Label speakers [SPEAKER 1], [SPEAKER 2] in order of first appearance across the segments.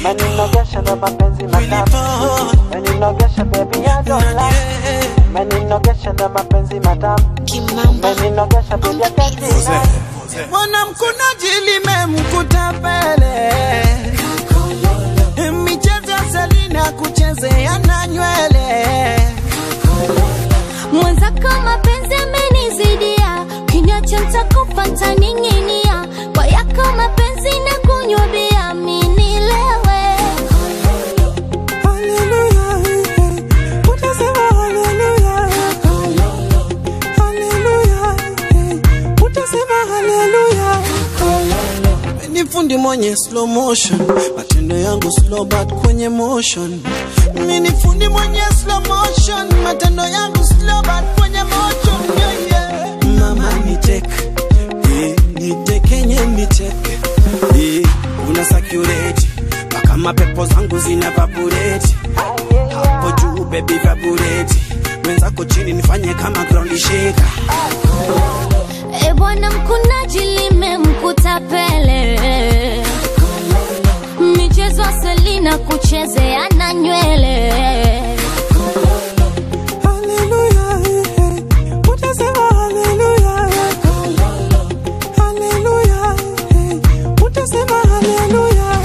[SPEAKER 1] meninogesha ndo mapenzi matamu meninogesha baby I don't lie meninogesha ndo mapenzi matamu meninogesha baby I can't deny
[SPEAKER 2] mwanamkunaji limemkuta pele michezo selina kuchezea na nywele
[SPEAKER 3] mwenzako mapenzi amenizidia kinyacho ntakufa ntaning'inia kwa yako mapenzi na kunywa bia minilewe
[SPEAKER 2] Hallelujah, eh, utasema hallelujah. Hallelujah, eh, utasema hallelujah. Ni fundi mwenye slow motion, matendo yangu slow but kwenye motion. Mimi ni fundi mwenye slow motion, matendo yangu slow but kwenye motion. Yeah, yeah. Mama ni tek, eh, ni tekenye ni tek, eh, una sakureti mpaka mapepo zangu zina vabureti hapo juu baby vabureti wenzako chini nifanye kama ground shaker
[SPEAKER 3] e bwana mkunaji limemkuta pele michezo selina kuchezea na nywele
[SPEAKER 2] Hallelujah, eh, utasema hallelujah. Hallelujah, eh, utasema hallelujah.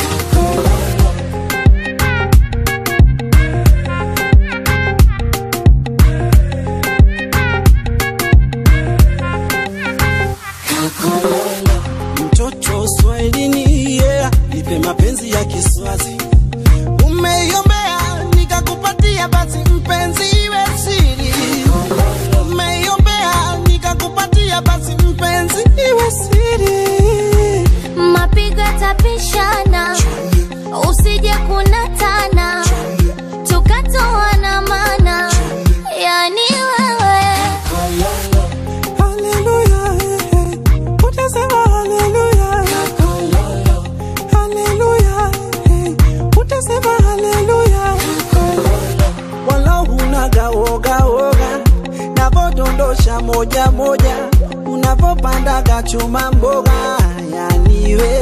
[SPEAKER 2] Mtoto Swahilini, yeah, nipe mapenzi ya Kiswazi. Umeiombea nikakupatia, basi mpenzi iwe siri. Umeiombea nikakupatia, basi mpenzi iwe siri.
[SPEAKER 3] mapigo yatapishana usije kunatana tukatoana mana yani wewe
[SPEAKER 2] Hallelujah, eh, eh, utasema hallelujah. Hallelujah, eh, utasema hallelujah. Wala hunaga woga woga, navodondosha moja moja, unavopandaga chuma mboga, yani we